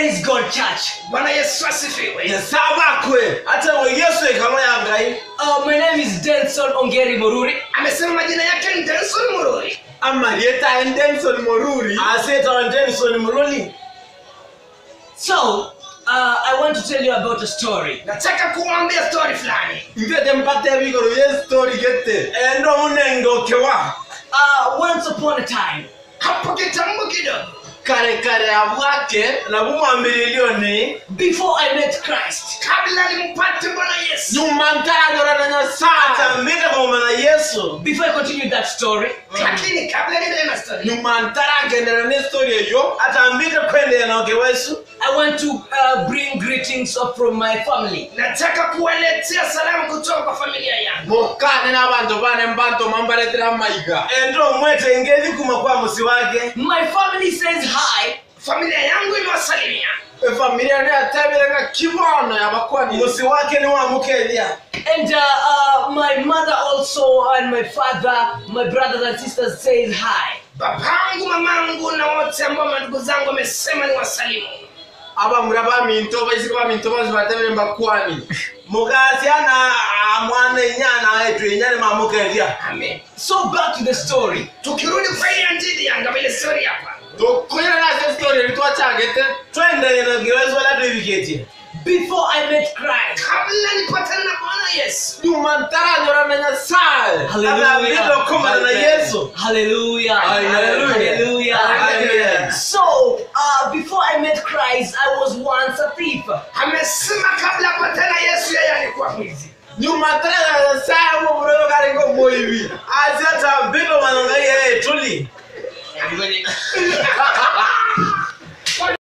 Praise God, church. bwana yesu asifiwe yesabakwe ate ngo yesu ekalo yangai Uh, my name is Denson Ongeri Moruri. amesema majina yake ni denson mururi amarieta en denson moruri asetawa denson moruri So, uh, I want to tell you about a story. nataka kuwambia stori fulani ntete mpate bigoro ye story gete endo munendokewa Uh, once upon a time, hapo kitambo kidogo kare kare abwake nabumwambĩrĩrio nĩ before I met Christ, kabla nimpate bwana yesu nyuma ntaragora na nyasaye atambĩte kũmana yesu before I continue that story, lakini kabla niendelee na stori nyuma ntaragendera nĩ story ĩyo atambĩte kwendeya na ũke wesu I want to uh, bring greetings up from my family. nataka kuwaletea salamu kutoka kwa familia yangu mũkane n'abantu bane mbanto mambaretera maiga endo mwete ngezi kuma kwa musi wake My family says hi. familia yangu imewasalimia efamilia nĩ atebĩrega kibono yabakwani musi wake nĩ wamũkeithia And uh, uh, my mother also and my father, my brothers and sisters says hi. babangu mamangu na wote ambao mandugu zangu wamesema ni wasalimu abamura baminto baisika baminto bazi batebere mbakwani mugasi ana mwana inyana etu inyane mamukethia amen So back to the story. tukirudi kwa ile anjidi yanga vile stori hapa tukunyana nase story ritwachagete twendeye na giwezo la tuivigetie Before I met Christ, kabla nipatane na bwana yesu nyuma ntaranyora na nyasaye atambito kumana na yesu Hallelujah. Hallelujah. Hallelujah. Amen. So, uh, before I met Christ, I was once a thief. amesema kabla apatane na yesu yeye alikuwa mwizi nyuma ntaranyora na nyasaye muburo karingo moivi asi atambito mananga yeye tuli